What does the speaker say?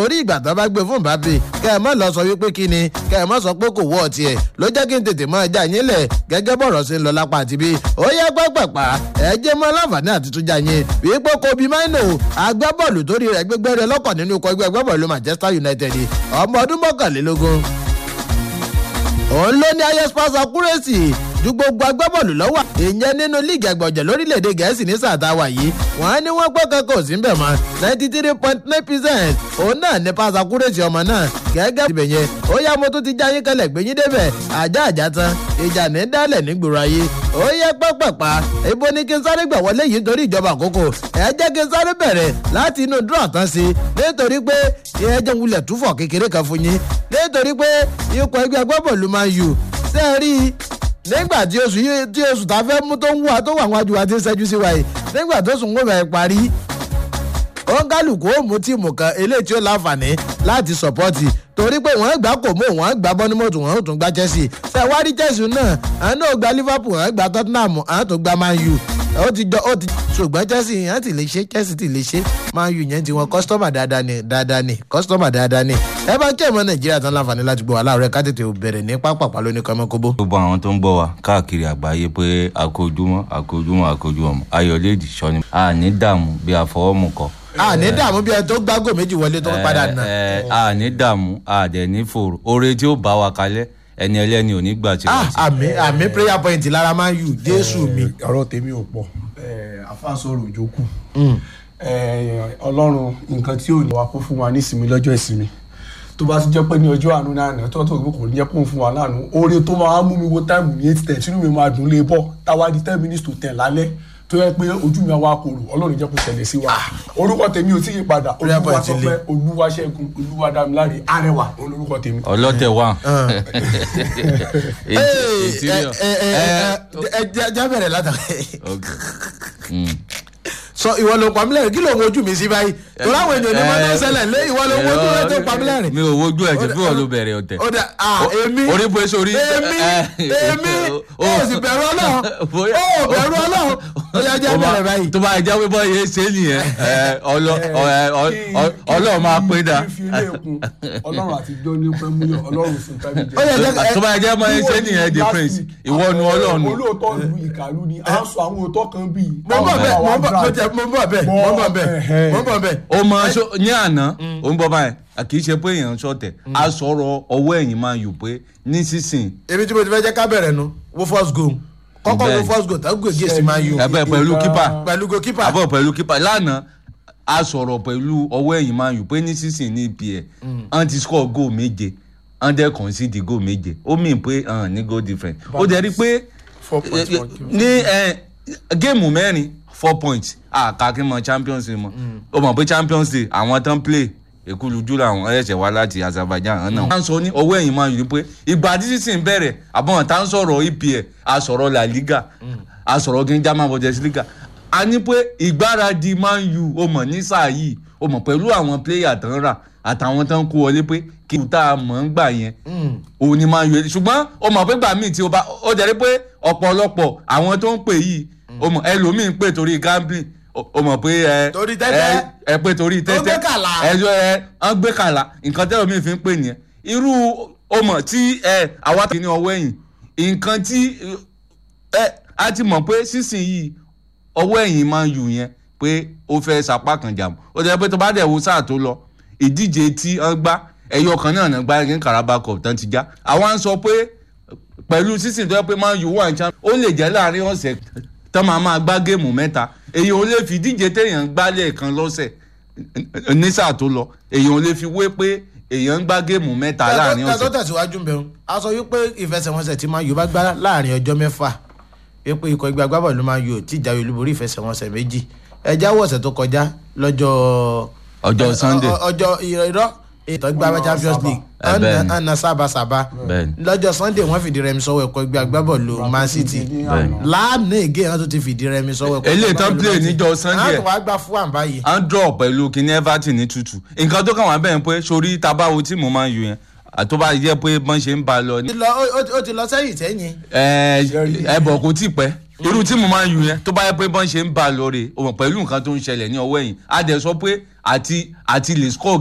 orí ìgbà tó bá gbé fún Mbappe kẹ́ ẹ mọ́ lọ sọ wípé kí ni kẹ́ ẹ mọ́ sọ pé kò wọ́ ọtí ẹ̀ ló jẹ́ kí n tètè mọ́ ẹja yín lẹ̀ gẹ́gẹ́ bọ̀rọ̀ sí ń lọ lápá àti bí ó yẹ pápápá ẹ jẹ́ mọ́ láǹfààní àti túnjà yín wípé Kobe Maino agbábọ́ọ̀lù torí rẹ̀ gbégbé rẹ̀ lọ́kọ̀ nínú ikọ̀ ẹgbẹ́ agbábọ́ọ̀lù Manchester United ọmọ ọdún mọ́kànlélógún òun ló ní highest pass accuracy ju gbogbo agbábọ́ọ̀lù lọ́wọ́ ìyẹn nínú líìgì àgbọ̀jẹ̀ lórílẹ̀‐èdè gẹ̀ẹ́sì ní sàtáwà yìí wọ́n ní wọ́n pẹ́ kankan ò sí ń bẹ̀ mọ́ ninety three point nine percent òun náà ní pass accuracy ọmọ náà gẹ́gẹ́ ibẹ̀ yẹn ó yá mo tún ti já yín kalẹ̀ gbé yín débẹ̀ ajá àjá tán ìjà ní dálẹ̀ nígboro ayé ó yẹ pẹ́pẹ́pá ibo ni kí n sáré gbà wọlé yìí nítorí ìjọba àkókò ẹ jẹ́ kí n sáré bẹ̀rẹ̀ láti inú dúró àtàn sí nítorí pé ẹ jẹ́ wulẹ̀ túfọ̀ kékeré kan fún yín nítorí pé ikọ̀ ẹgbẹ́ agbábọ́ọ̀lù máa yù sẹ́ẹ̀rí nígbà tí oṣù yìí tí oṣù tá a fẹ́ mú tó ń wà tó wà wájú wa ti ń ṣẹ́jú sí wa yìí nígbà tó sùn kó bẹ̀rẹ̀ parí ọ̀ngálùkù ó mú tíìmù kan eléyìí tí ó láǹfààní láti sọ̀pọ́tì torí pé wọ́n gbá kò mọ́ wọ́n gbá bọ́nímọ̀tò wọ́n tún gbá Chelsea ṣe wá rí Chelsea náà àwọn náà gba Liverpool wọ́n gba Tottenham àwọn tó gba Man U ó ti jọ ó ti ṣùgbọ́n Chelsea yẹn ti lè ṣe Chelsea ti lè ṣe Man U yẹn ti wọn kọ́sítọ́mà dáadáa ni dáadáa ni kọ́sítọ́mà dáadáa ni ẹ bá kí ẹ̀mọ́ Nàìjíríà tán láǹfààní láti gbọ́ wà láàárọ̀ ká tètè bẹ̀rẹ̀ ní pápápá lóní kọ́mọ́kóbó. gbogbo àwọn tó ń gbọ́ wa káàkiri àgbáyé pé àkójúmọ́ àkójúmọ́ àkójúmọ́ ayọ̀lẹ́dì sọ́ni a ní dààmú bí àfọwọ́mù kọ. a ní dààmú bí ẹni tó gbágò méjì wọlé tó ń padà nà. ẹ ẹ a ní dààmú a dẹ̀ ní fòrò oore tí ó bá wa kalẹ̀ ẹni ẹlẹ́ni ò ní gbà tí wọ́n ti. àmì àmì prayer point lára Man U Jésù mi. ọ̀rọ̀ tèmi ò pọ̀ àfàsọ̀rọ̀ òjòkù ọlọ́run nǹkan tí ò ní wa kó fún wa ní ìsinmi lọ́jọ́ ìsinmi tó bá ti jẹ́ pé ní ọjọ́ àánú náà náà tó tó kò ní jẹ́ kó fún wa lánàá oore tó máa mú mi wo táìmù ní eight ten sínú mi máa dùn lé bọ́ táwa di ten minutes to ten lálẹ́ tó yẹ pé ojú mi àwa kòrò ọlọ́run jẹ́ kó ṣẹlẹ̀ sí wa orúkọ tèmi ò tí ì padà olúwaṣọpẹ́ olúwaṣẹ́gun olúwadámiláre arẹwà olórúkọ tèmi. ọlọ́tẹ̀ wà. ẹ jẹ́ bẹ̀rẹ̀ látàrí sọ ìwọ ló pa mí lẹ́rìn kí ló ń wojú mi sí báyìí torí àwọn èèyàn ní mọ́tò ṣẹlẹ̀ lé ìwọ ló ń wojú rẹ tó pa mí lẹ́rìn. mi ò wojú ẹ̀ tí fún ọ ló bẹ̀rẹ̀ ọ̀tẹ̀. ó dà ah èmi orí bó ṣe orí. èmi èmi ó sì bẹ̀rù ọlọ́run ó bẹ̀rù ọlọ́run ó yá jẹ́ bẹ̀rẹ̀ báyìí. tó bá jẹ́ pé bọ́ yẹn ṣe nìyẹn ọlọ́run máa pé dà. ọlọ́run àti jọ́ ní pẹ́ mú ọlọ́run fún pẹ́mí jẹ́. tó bá jẹ́ mọ́ yẹn ṣe nìyẹn the prince ìwọ nu ọlọ́run. olóòótọ́ lu ìkàlù ni à ń sọ àwọn òótọ́ kan bíi. mo bọ̀ bẹ́ẹ̀ mo bọ̀ bẹ́ẹ̀ mo bọ̀ bẹ́ẹ̀ mo bọ̀ bẹ́ẹ̀ mo bọ̀ bẹ́ẹ̀. ó mọ ní àná ó ń bọ̀ báyìí kì í ṣe pé èèyàn ṣọ̀tẹ̀ a sọ̀rọ̀ ọwọ́ ẹ̀yìn máa yù pé nísinsìn. èmi tí mo ti fẹ́ jẹ́ ká bẹ̀rẹ̀ nu wo first goal kọ́kọ́ wo first goal tàbí gògé sí máa yù. ẹbẹ pẹ̀lú kípà pẹ̀lú goalkeeper. àbọ̀ pẹ̀lú kípà lánàá a sọ̀rọ̀ pẹ̀lú ọwọ́ ẹ̀yìn máa yù pé nísinsìn ní ipl wọ́n ti score goal méje wọ́n dẹ̀ concede goal méje ó mìn pé ní goal different ó dẹ̀ rí pé ní géèmù mẹ́rin four points àkàkí mọ champions league mọ ó mọ̀ pé champions league àwọn tán play èkúlùjú làwọn ẹ̀ṣẹ̀ wá láti azerbaijan hàn náà. wọ́n á sọ ní ọwọ́ ẹ̀yìn máa yìí pé ìgbà tí sísìn bẹ̀rẹ̀ àbọ̀n tá ń sọ̀rọ̀ epl a sọ̀rọ̀ la liga a sọ̀rọ̀ kí n german bundesliga a ní pé ìgbáradì man u ó mọ̀ ní sáà yìí ó mọ̀ pẹ̀lú àwọn player tán rà àtàwọn tán kó wọlé pé kí n tá a mọ̀ ń gbà yẹn òun ni man u ṣùgbọ́n ó mọ̀ pé gbà míì tí ó bá ó jẹ́ pé ọ̀pọ̀lọpọ̀ àwọn tó ń pè yìí ó mọ̀ ẹlòmíì ń pè torí gambling o mọ̀ pé ẹ torí tẹ́tẹ́ ẹ pé torí tẹ́tẹ́ ó gbé kàlà ẹ jọ ẹ ọ gbé kàlà nǹkan tẹ́lọ̀ mi fi ń pè nìyẹn irú o mọ̀ tí ẹ àwa ti ní ọwọ́ ẹ̀yìn nǹkan tí ẹ a ti mọ̀ pé sísìn yìí ọwọ́ ẹ̀yìn máa ń yù yẹn pé ó fẹ́ sapá kan jàmù ó jẹ́ pé tó bá dẹ̀ wo sáà tó lọ ìdíje tí wọ́n gbá ẹ̀yọ kan náà náà gbá ní Carabao Cup tán ti já àwa ń sọ pé pẹ̀lú sísìn tó yẹ pé máa ń yù wà ní champion ó lè jẹ́ láàrin ọ̀sẹ̀ tọ́ máa máa gbá géèmù mẹ́ta èyàn ò lè fi díje téèyàn ń gbá lẹ́ẹ̀kan lọ́sẹ̀ ní sáà tó lọ èyàn ò lè fi wé pé èyàn ń gbá géèmù mẹ́ta láàrin ọ̀sẹ̀. tó tẹ̀síwájú ń bẹ̀rù a sọ wípé ìfẹsẹ̀wọnsẹ̀ tí máa yọ bá gbá láàrin ọjọ́ mẹ́fà wípé ikọ̀ ẹgbẹ́ agbábọ́ọ̀lù máa yọ tí ìjà olúborí ìfẹsẹ̀wọnsẹ̀ méjì ẹjẹ́ àwọ̀sẹ̀ tó kọjá lọ́jọ́ ọjọ́ Sunday ọjọ́ irọ́ ètò ìgbà champions league ọ̀nà sábàsábà lọ́jọ́ sunday wọ́n fìdí rẹmi sọ́wọ́ ẹ̀kọ́ ẹgbẹ́ agbábọ́ọ̀lù man city láàánú ègé wọn tó ti fìdí rẹmi sọ́wọ́ ẹ̀kọ́ eléyìí tán play níjọ́ sunday àwọn àgbà fún àǹbá yìí. à ń draw pẹ̀lú kíní everton ní tútù nǹkan tó kàn wá bẹ́ẹ̀ pé sórí tabawo tí mo máa ń yù yẹn tó bá yẹ pé bọ́n ṣe ń ba lọ. ó ti lọ sẹ́yìn sẹ́yìn. ẹ ẹ bọ̀ kò tí ì pẹ́ irú tí mo máa ń yù yẹn tó bá yẹ pé bọ́n ṣe ń ba lọ rè pẹ̀lú nǹkan tó ń ṣẹlẹ̀ ní ọwọ́ ẹ̀yìn a dẹ̀ sọ pé àti àti lè score